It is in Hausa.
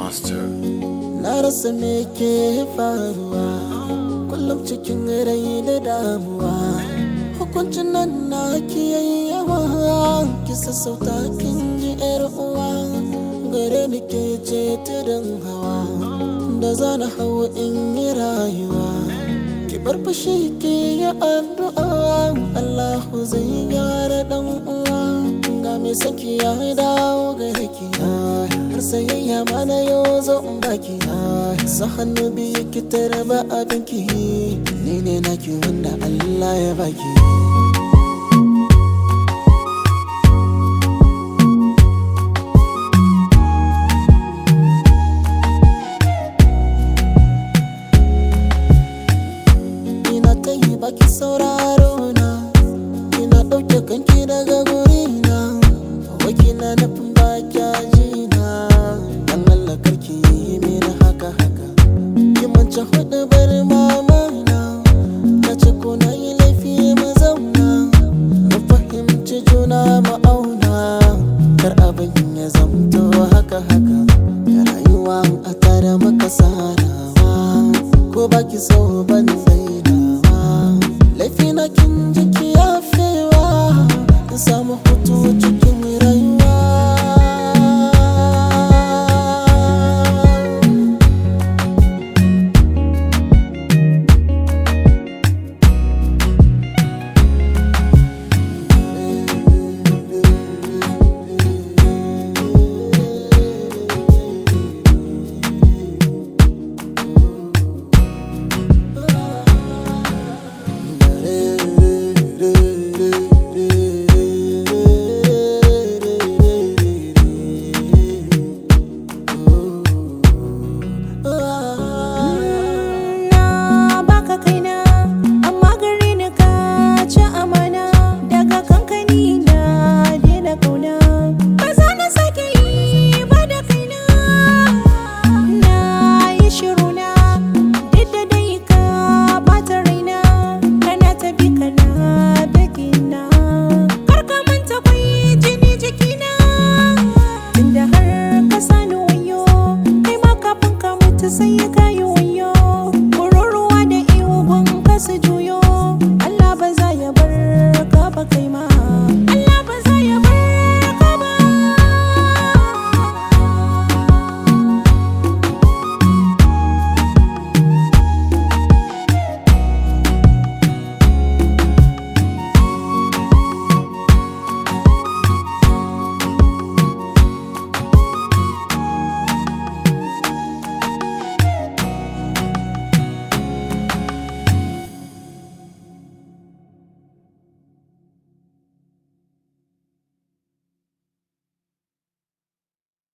Master. Na rasa me ke faruwa kullum cikin rai da damuwa hukuncin nan na ki yawa ki sassauta kin ji yar uwa gare ni ke ce tudun hawa da zana hau in yi rayuwa ki bar fushi ki yi addu'a Allahu zai gyara dan uwa ga me saki ya dawo gare ki har sayayya ma na yau zo in baki sa hannu biyu ki tarba abinki ni ne naki wanda Allah ya baki ina ta yi baki sauraro na ina ɗauke kanki daga gurina wakina nufin baki ajina dan Allah karki yi mini haka haka ki mance hudu bar mama na na ce ko na yi laifi mu zauna mu fahimci juna mu auna kar abin ya zamto haka haka rayuwa a tare maka sarawa ko baki so ban zainawa laifi na kin jiki yafewa in samu hutu cikin rayuwa Na baka kaina amma gare ni ka ci amana daga kankani na daina kauna ba za na sake yi ba da kaina na yi shiru na duk da dai ka bata raina kana ta bi kana begina kar ka manta kwai jini jikina tunda har ka sani wayo kai ma kafin ka mutu sai ka yi wayo kururuwa da ihu gun ka su juyo